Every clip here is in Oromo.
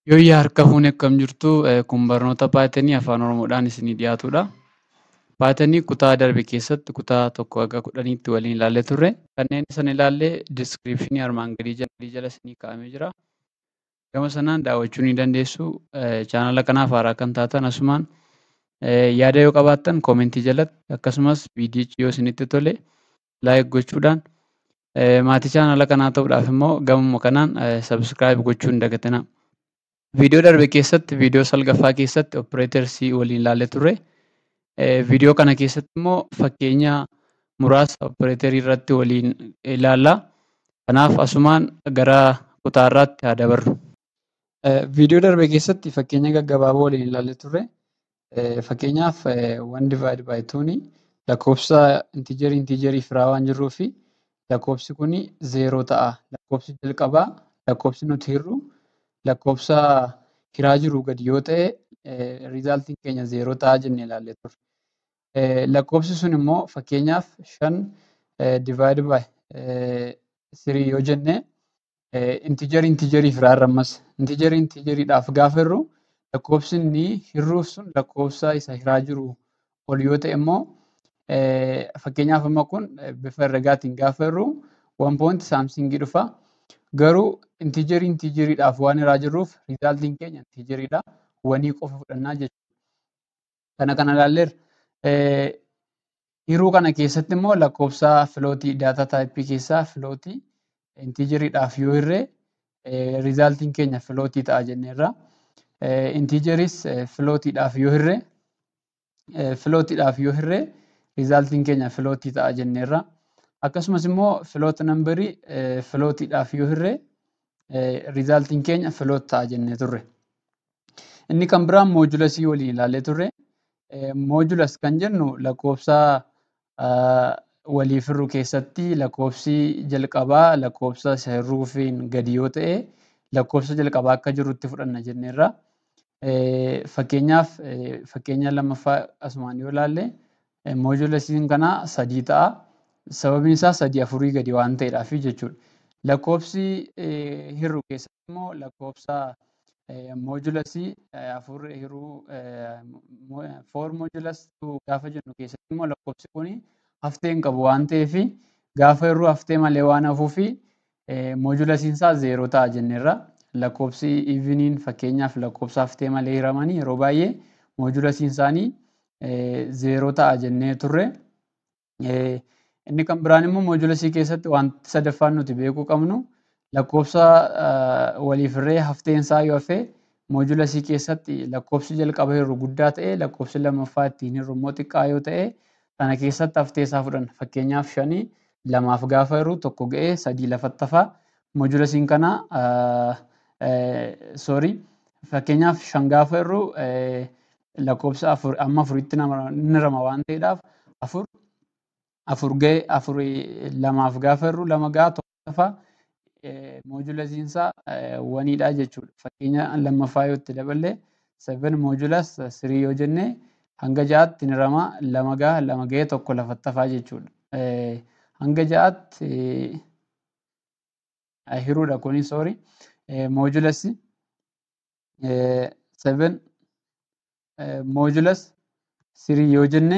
Yooyyaa harka fuunee akkam jirtu kun barnoota Paayitanii afaan Oromoodhaan isinii dhiyaatudha. Paayitanii kutaa darbe keessatti kutaa tokkoo hanga kudhaniitti waliin ilaallee turre. Kanneen sana ilaallee diskiripshinii armaan gadii jala isinii kaa'amee jira. Gama sanaan daawwachuu ni dandeessu. Chaanala kanaaf haaraa kan taatan asumaan yaada yoo qabaattan koomentii jalatti akkasumas viidiyichi yoo isinitti tole laayik gochuudhaan maatii chaanala kanaa ta'uudhaaf immoo gamuma kanaan sabskiraayib gochuu hin dagatinaa. Viidiyoo darbe keessatti viidiyoo salgaffaa keessatti opereetersii waliin ilaallee turre. Viidiyoo kana keessatti immoo fakkeenya muraasa opereeterii irratti waliin ilaalla. Kanaaf asumaan gara kutaarraatti haa dabarru. Viidiyoo darbe keessatti fakkeenya gaggabaaboo waliin ilaallee turre. Fakkeenyaaf one divide by two lakkoofsa intiijerii intiijerii firaa waan jirruu fi lakkoofsi kun zeeroo ta'a. Lakkoofsi jalqabaa lakkoofsi nuti hirru lakkoofsa hiraa jiru gadi yoo ta'e riizaaltiin keenya zeeroo ta'a jennee ilaallee turre. Lakkoofsi sun immoo fakkeenyaaf shan divide by three yoo jenne intiijerii intiijerii firaarra ammas intiijerii intiijeriidhaaf gaafa hirru lakkoofsi inni hirruuf sun lakkoofsa isa hiraa jiru ol yoo ta'e immoo fakkeenyaaf amma kun bifa herregaatiin gaafa hirru one point saamsingii dhufa. Garuu intiijerii intiijeriidhaaf waan hiraa jirruuf riizaaltiin keenya intiijeriidha. Wanii qofa fudhannaa jechuudha. Kana kana ilaalleerra. Hiruu kana keessatti immoo lakkoofsa filootii daataa taayippii keessaa filootii intiijeriidhaaf yoo hirre riizaaltiin keenya filootii ta'a jenneerra. Intiijeris filootiidhaaf yoo hirre filootiidhaaf yoo hirre riizaaltiin keenya filootii ta'a jenneerra. Akkasumas immoo filoota nambarii filootiidhaaf yoo hirre riizaaltiin keenya filoota ta'a jennee turre. Inni kan biraan moojulasii waliin ilaallee turre. Moojulas kan jennu lakkoofsa waliif hirru keessatti lakkoofsi jalqabaa lakkoofsa isa hirruufiin gadi yoo ta'e lakkoofsa jalqabaa akka jirutti fudhanna jenneerra. Fakkeenyaaf fakkeenya lammaffaa asumaan yoo ilaalle moojulasiin kanaa sadii ta'a. Sababiin isaa sadii afurii gadi waan ta'eedhaaf jechuudha. Lakkoofsi hirru keessatti immoo lakkoofsa moojulasii afur hiruu foor moojulas gaafa jennu keessatti immoo lakkoofsi kun haftee hin qabu waan ta'eef gaafa hirruu haftee malee waan hafuuf moojulasiin isaa zeeroo ta'a jenneerra. Lakkoofsi iiviniin fakkeenyaaf lakkoofsa haftee malee hiramanii yeroo baay'ee moojulasiin isaanii zeeroo ta'a jennee turre. Inni kan biraan immoo moojulasii keessatti wanti sadaffaan nuti beekuu qabnu lakkoofsa waliif hirree hafteen isaa yoo hafe moojulasii keessatti lakkoofsi jalqaba hirru guddaa ta'e lakkoofsi lammaffaa ittiin hirru immoo xiqqaa yoo ta'e sana keessatti haftee isaa fudhanna. Fakkeenyaaf shanii lamaaf gaafa hirru tokko ga'ee sadii lafatti hafa. Moojulasiin kana soorii fakkeenyaaf shan gaafa hirru lakkoofsa afur amma afuritti ni rama waan ta'eedhaaf afur afur ga'e afurii lamaaf gaafa hirru lama ga'a tokko hafa. Moojulasiin isaa waniidha jechuudha. Fakkeenya lammaffaa yoo itti daballe seven moojulas sirii yoo jenne hanga ja'aatti ni rama lama ga'a lama ga'ee tokko lafatti hafaa jechuudha. Hanga ja'aatti hiruudha kuni soorii. Moojulasi seven moojulas sirii yoo jenne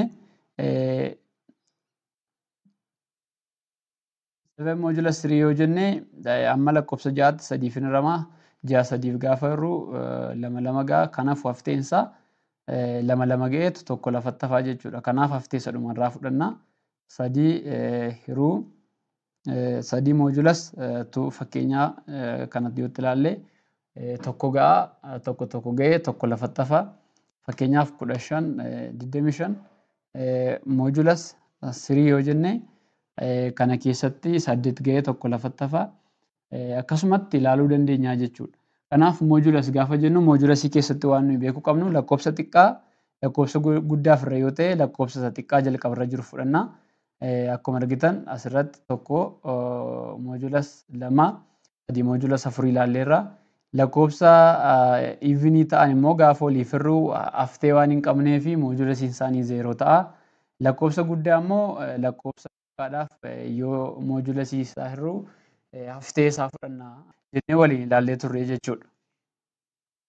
seven moojulas sirii yoo jenne amma lakkoofsa ja'aatti sadiif ni rama. Ja'a sadiif gaafa hirru lama lama ga'a. Kanaaf hafteen isaa lama lama ga'eetu tokko lafatti hafaa jechuudha. Kanaaf haftee isa dhumarraa fudhanna. Sadii hiruu sadii moojulas tu fakkeenyaa kanatti yoo ilaalle tokko ga'a tokko tokko ga'ee tokko lafatti hafa. Fakkeenyaaf kudha shan digdami shan moojulas sirii yoo jenne kana keessatti saddeet ga'ee tokko lafatti hafa. Akkasumatti ilaaluu dandeenya jechuudha. Kanaaf moojulas gaafa jennu moojulasii keessatti waan nuyi beekuu qabnu lakkoofsa xiqqaa lakkoofsa guddaa ofirra yoo ta'e lakkoofsa isa xiqqaa jalqabarra jiru fudhanna. Akkuma argitan asirratti tokko moojulas lama sadii moojulas afurii ilaalleerra. Lakkoofsa iivinii ta'an immoo gaafa waliif hirruu haftee waan hin qabnee fi moojulasiin isaanii zeeroo ta'a. Lakkoofsa guddaa immoo lakkoofsa xiqqaadhaaf yoo moojulasii isaa hirruu haftee isaa fudhanna jennee waliin ilaallee turre jechuudha.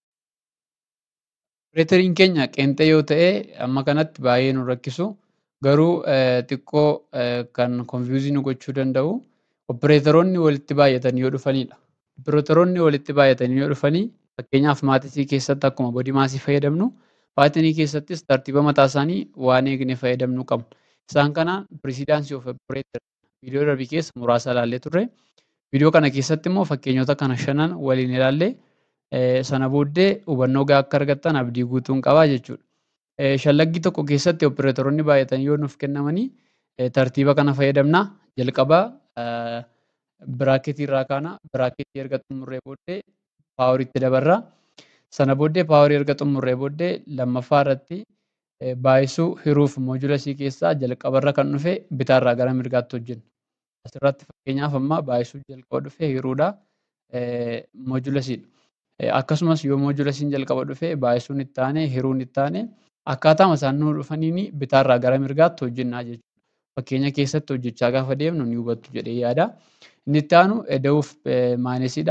Opereeteriin keenya qeenxee yoo ta'e amma kanatti baay'ee nu rakkisu garuu xiqqoo kan konfiyuuzii nu gochuu danda'u opereeteroonni walitti baay'atanii yoo dhufanidha. Opereeteroonni walitti baay'atanii yoo dhufanii fakkeenyaaf maatisii keessatti akkuma body maasii fayyadamnu paatinii keessattis tartiiba mataa isaanii waan eegne fayyadamuu qabu. Isaan kanaan pireziidaansii of opereeter viidiyoo darbii keessa muraasa ilaallee turre. Viidiyoo kana keessatti immoo fakkeenyota kana shanan waliin ilaallee sana booddee hubannoo gahaa akka argattan abdii guutuun qabaa jechuudha. Shallaggii tokko keessatti opereetoroonni baay'atanii yoo nuuf kennamanii tartiiba kana fayyadamna. Jalqabaa biraaketii irraa kaana. Biraaketii erga xumurree booddee paawariitti dabarra. Sana booddee paawarii erga xumurree booddee lammaffaa irratti baay'isuu hiruuf moojulasii keessaa jalqabarra kan dhufe bitaarraa gara mirgaatti hojjenna. Asirratti fakkeenyaaf amma baay'isuu jalqaba dhufe hiruudha. Moojulasiidha. Akkasumas yoo moojulasiin jalqaba dhufe baay'isuun itti aane hiruun itti aane akkaataa isaan nuu dhufaniin bitaarraa gara mirgaatti hojjennaa jechuudha. Fakkeenya keessatti hojjechaa gaafa deemnu ni hubattu jedhee yaada. Inni itti aanu eda'uuf maayinesiidha.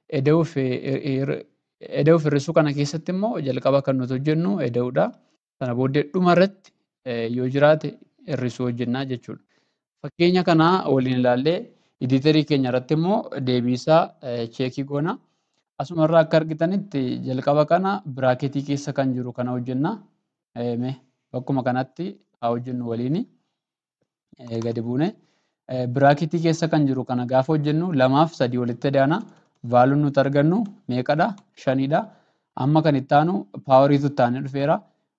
Eda'uuf hir'isuu kana keessatti immoo jalqaba kan nuti hojjennu eda'uudha. Sana booddee dhumarratti yoo jiraate hir'isuu hojjennaa jechuudha. Fakkeenya kana waliin ilaallee editeerii keenya irratti immoo deebiisaa cheekii goona. Asumarraa akka argitanitti jalqaba kana biraaketii keessa kan jiru kana hojjenna. Bakkuma kanatti haa hojjennu waliin gadi buune. Biraaketii keessa kan jiru kana gaafa hojjennu lamaaf sadii walitti daana. Vaaluun nuti argannu meeqadha? Shanidha. Amma kan itti aanu paawariitu itti aanee dhufeera.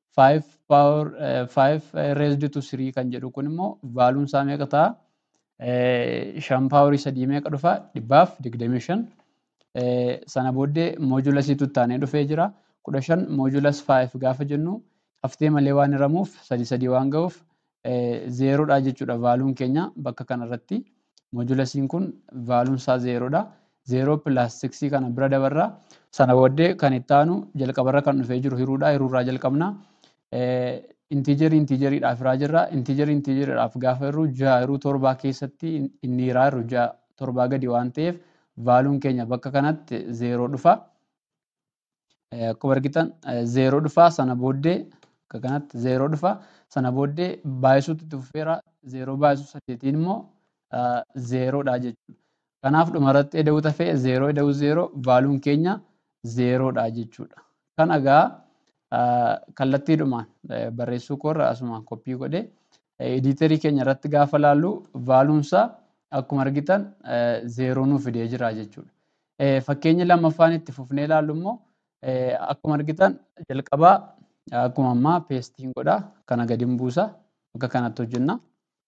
Five raised to three kan jedhu kun immoo vaaluun isaa meeqa ta'a? Shan paawarii sadii meeqa dhufa? Dhibbaaf digdamii shan. Sana booddee moojulasiitu itti aanee dhufee jira. Kudha shan moojulas five gaafa jennu haftee malee waan hiramuuf sadii sadii waan ga'uuf zeeroodha jechuudha vaaluun keenya bakka kanarratti. Moojulasiin kun vaaluun isaa zeeroodha. Zeeroo pilaas siksii kana bira dabarra. Sana booddee kan itti aanu jalqabarra kan dhufee jiru hiruudha. Hiruurraa jalqabna. Intiijerii intiijeriidhaaf hiraa jirra. Intiijerii intiijeriidhaaf gaafa hirru ja'a hiruu torbaa keessatti inni hiraa hirru ja'a torbaa gadi waan ta'eef vaaluun keenya bakka kanatti zeeroo dhufa. Akkuma argitan zeeroo dhufa. Sana booddee akka kanatti zeeroo dhufa. Sana booddee baay'isuutu itti fufeera. Zeeroo baay'isuu saddeetiin immoo zeeroodha jechuudha. Kanaaf dhumarratti eda'uu tafee zeeroo eda'uu zeeroo vaaluun keenya zeeroodha jechuudha. Kana egaa kallattiidhumaan barreessuu koorra asuma koppii godhee editeerii keenya irratti gaafa laallu vaaluunsaa akkuma argitan zeeroo nuuf fidee jira jechuudha. Fakkeenyi lammaffaan itti fufnee ilaallu immoo akkuma argitan jalqabaa akkuma ammaa peestiin godhaa kana gadi buusa bakka kanatti hojjenna.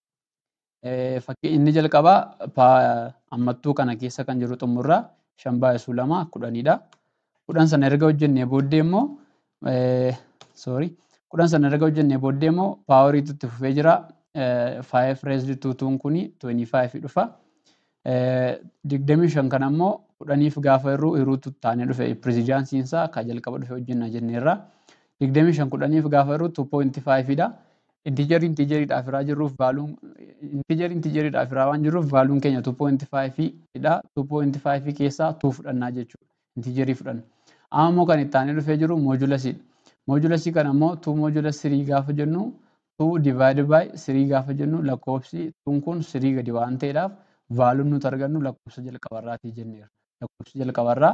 Inni jalqabaa ammattuu kana keessa kan jiru xumurraa shan baay'isuu lama kudhanidha. Kudhan sana erga hojjennee booddee immoo sorry kudhan sana erga hojjennee booddee immoo paawariitu itti fufee jira. Five raised to tuun kuni twenty five dhufa. Digdamii shan kana immoo kudhaniif gaafa hirru hiruutu taanee dhufe pirezidaansiin isaa kan jalqaba dhufe hojjenna jenneerra. Digdamii shan kudhaniif gaafa hirru two point five dha. Intiijerii intiijeriidhaaf hiraa jirruuf vaaluun intiijerii intiijeriidhaaf hiraa waan jirruuf vaaluun keenya two point five dha. Two point five keessaa two fudhannaa jechuudha. Intiijerii fudhanna. Amma immoo kan itti aanee dhufee jiru moojulasiidha. Moojulasii kana immoo two moojulas sirii gaafa jennu two divide by sirii gaafa jennu lakkoofsi tuun kun sirii gadi waan ta'eedhaaf vaaluun nuti argannu lakkoofsa jalqabarraatii jenneera. Lakkoofsi jalqabarraa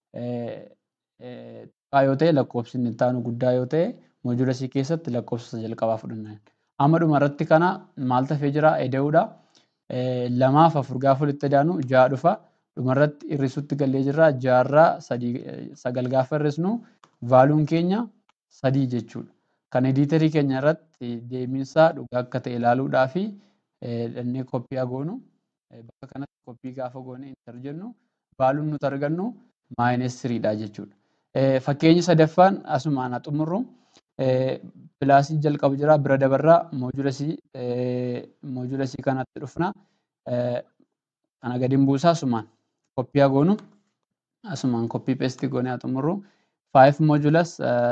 xiqqaa yoo ta'e lakkoofsi inni itti aanu guddaa yoo ta'e moojulasii keessatti lakkoofsa jalqabaa fudhanna. Amma dhumarratti kana maal tafee jira eda'uudha. Lamaaf afur gaafa walitti daanu ja'a dhufa. Dhumarratti hir'isuutti gallee jirra. Ja'arraa sagal gaafa hir'isnu vaaluun keenya sadii jechuudha. Kan editeerii keenya irratti deebiinsaa dhugaa akka ta'e ilaaluudhaa fi dhannee koppii goonu bakka kanatti koppii gaafa goone intar jennu vaaluun nuti argannu maayines siriidha jechuudha. Fakkeenyi sadaffaan asumaan haa xumurru. Pilaasii jalqaba jira bira dabarraa moojulasii moojulasii kanatti dhufna. Kana gadi buusaa asumaan koppii goonu asumaan koppii peestii goonee haa xumurru. Five moojulas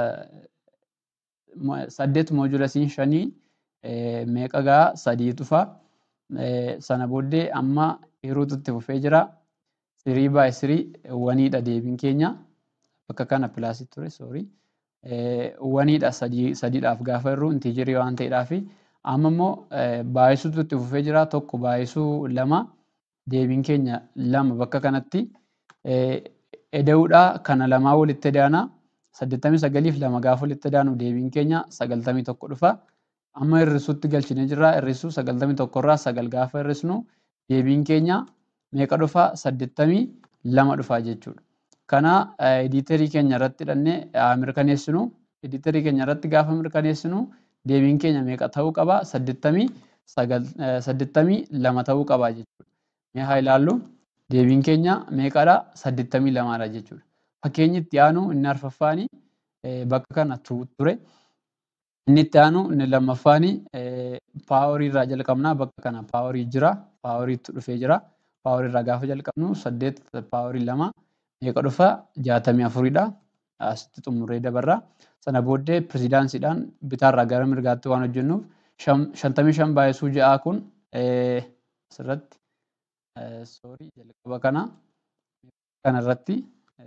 saddeet moojulasiin shanii meeqa gahaa sadii dhufa. Sana booddee amma hiruutu itti fufee jira. Sirii baay sirii waniidha deebiin keenya. Bakka kana pilaasii ture soorii. waniidha sadiidhaaf gaafa hirru intiijirii waan ta'eedhaafi amma immoo baay'isuutu itti fufee jira tokko baay'isuu lama deebiin keenya lama bakka kanatti eda'uudha kana lamaa walitti edaana saddeettamii sagaliif lama gaafa walitti edaanu deebiin keenya sagaltamii tokko dhufa amma hir'isuutti galchinee jirra hir'isuu sagaltamii tokkorraa sagal gaafa hir'isnu deebiin keenya meeqa dhufa saddeettamii lama dhufa jechuudha. Kana editeerii keenya irratti hidhannee mirkaneessinu editeerii keenya irratti gaafa mirkaneessinu deebiin keenya meeqa ta'uu qaba saddeettamii lama ta'uu qaba jechuudha. Mee haa ilaallu deebiin keenya meeqadha saddeettamii lamaadha jechuudha. Fakkeenyi itti aanu inni arfaffaani bakka kana ture. Inni itti aanu inni lammaffaani paaworii irraa jalqabnaa bakka kana paaworii jira paaworiitu dhufee jira. Paaworii irraa gaafa jalqabnu saddeet paaworii lama meeqa dhufa jaatamii afuridha. Asitti xumurree dabarra. Sana booddee pirezidaansiidhaan bitaarraa gara mirgaatti waan hojjennuuf shantamii shan baay'isuu ja'a kun asirratti soorii jalqaba kana kanarratti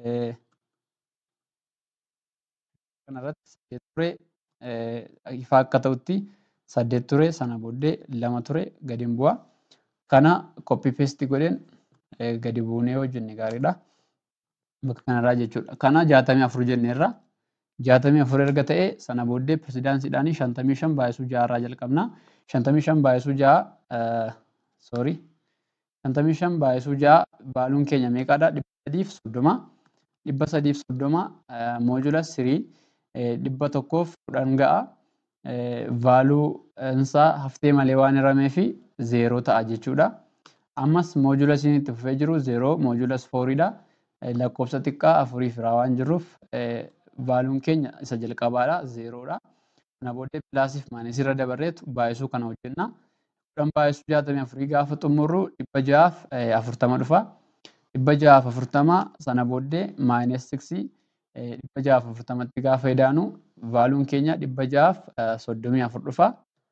kanarratti saddeet ture ifa akka ta'utti saddeet ture sana booddee lama ture gadi hin bu'a. Kana koppii peestii godheen gadi buunee hojjenne gaariidha. Bakka kanarraa jechuudha. Kana jaatamii afur jenneerra. Jaatamii afur erga ta'e sana booddee pirezidaansiidhaan shantamii shan baay'isuu ja'arraa jalqabna. Shantamii shan baay'isuu ja'a soorii. Shantamii shan baay'isuu ja'a baaluun keenya meeqadha? Dhibba sadiif soddoma. Dhibba sadiif soddoma moojula sirii dhibba tokkoof kudhan ga'a. Vaaluu isaa haftee malee waan hiramee fi zeeroo ta'a jechuudha. Ammas moojula isiin itti fufee jiru zeeroo moojula fooriidha. Lakkoofsa xiqqaa afurii firaa waan jirruuf vaaluun keenya isa jalqabaadha zeeroodha. Kana booddee pilaasiif maayinesii irra dabarreetu baay'isuu kana hojjenna. Kudhan baay'isuu jaatamii afurii gaafa xumurru dhibba ja'aaf afurtama dhufa. Dhibba ja'aaf afurtama sana booddee maayines siksii dhibba ja'aaf afurtamatti gaafa edaanu vaaluun keenya dhibba ja'aaf soddomii afur dhufa.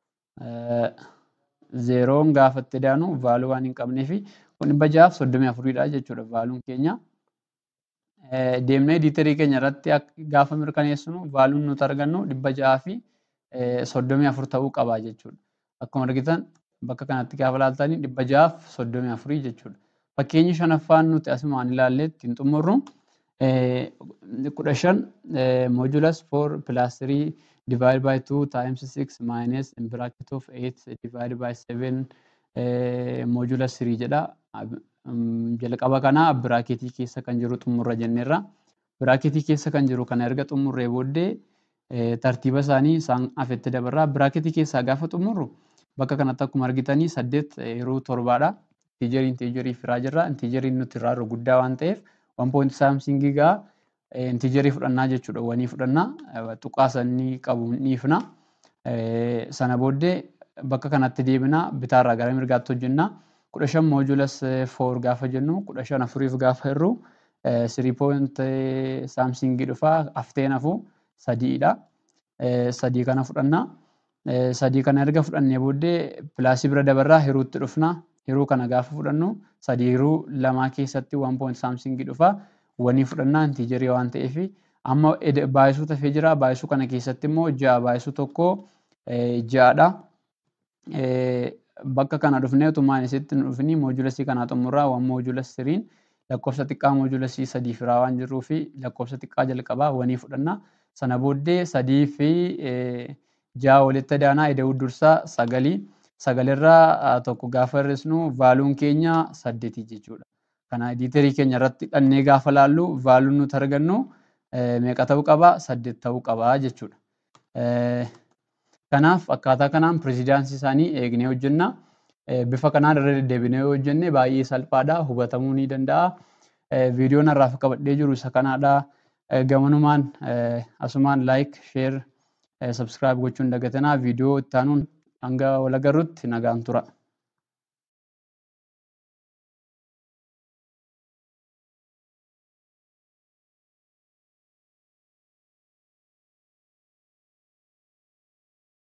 Zeeroon gaafa itti edaanu vaaluu waan hin qabneefi kun dhibba ja'aaf soddomii afuridha jechuudha vaaluun keenya. Deemnee editeerii keenya irratti gaafa mirkaneessinu vaaluun nuti argannu dhibba ja'aa fi soddomii afur ta'uu qaba jechuudha. Akkuma argitan bakka kanatti gaafa ilaaltanii dhibba ja'aaf soddomii afurii jechuudha. Fakkeenyi shanaffaan nuti asumaan ilaallee ittiin xumurru kudha shan modulas four plus three divided by two times six minus in bracket of eight divided by seven modulas three jedha. Jalqaba kana biraaketii keessa kan jiru xumurra jenneerra. Biraaketii keessa kan jiru kana erga xumurree booddee tartiiba isaanii isaan afetti dabarra. Biraaketii keessaa gaafa xumurru bakka kanatti akkuma argitanii saddeet yeroo torbaadha. Intiijerii intiijerii firaa jirra. Intiijeriin nuti irraa jiru guddaa waan ta'eef waan poointi saamsingii gaa intiijerii fudhannaa jechuudha. Wanii fudhannaa tuqaa sanii qabu ni ifna. Sana booddee bakka kanatti deebina bitaarraa gara mirgaatti hojjenna. Kudha shan moojulas foor gaafa jennu kudha shan afuriif gaafa hirru sirii poointi saamsingii dhufa hafteen hafu sadiidha. Sadii kana fudhanna. Sadii kana erga fudhannee booddee pilaasii bira dabarraa hiruutti dhufna. Hiruu kana gaafa fudhannu sadii hiruu lamaa keessatti waan poointi saamsingii dhufa. Wanii fudhannaa intiijerii waan ta'eef amma baay'isuu tafee jira. Baay'isuu kana keessatti immoo ja'a baay'isuu tokko ja'adha. Bakka kana dhufnee utuu maayinesitti hin dhufini moojulasii kanaa xumurraa waan moojulas siriin lakkoofsa xiqqaa moojulasii sadii firaa waan jirruu fi lakkoofsa xiqqaa jalqabaa wanii fudhanna. Sana booddee sadii fi ja'a walitti adaanaa ida'uu dursaa sagalii. Sagalirraa tokko gaafa hir'isnu vaaluun keenya saddeetii jechuudha. Kana editeerii keenya irratti hidhannee gaafa laallu vaaluun nuti argannu meeqa ta'uu qaba? Saddeet ta'uu qaba jechuudha. Kanaaf akkaataa kanaan pireezidaansii isaanii eegnee hojjenna. Bifa kanaan irra deddeebinee yoo hojjenne baay'ee salphaadha. Hubatamuu ni danda'a. Viidiyoon har'aaf qabadhee jiru isa kanaadha. Gamanumaan asumaan laayik, sheer, sabskiraayib gochuun dagatanaa viidiyoo itti aanuun hanga wal agarrutti nagaan tura.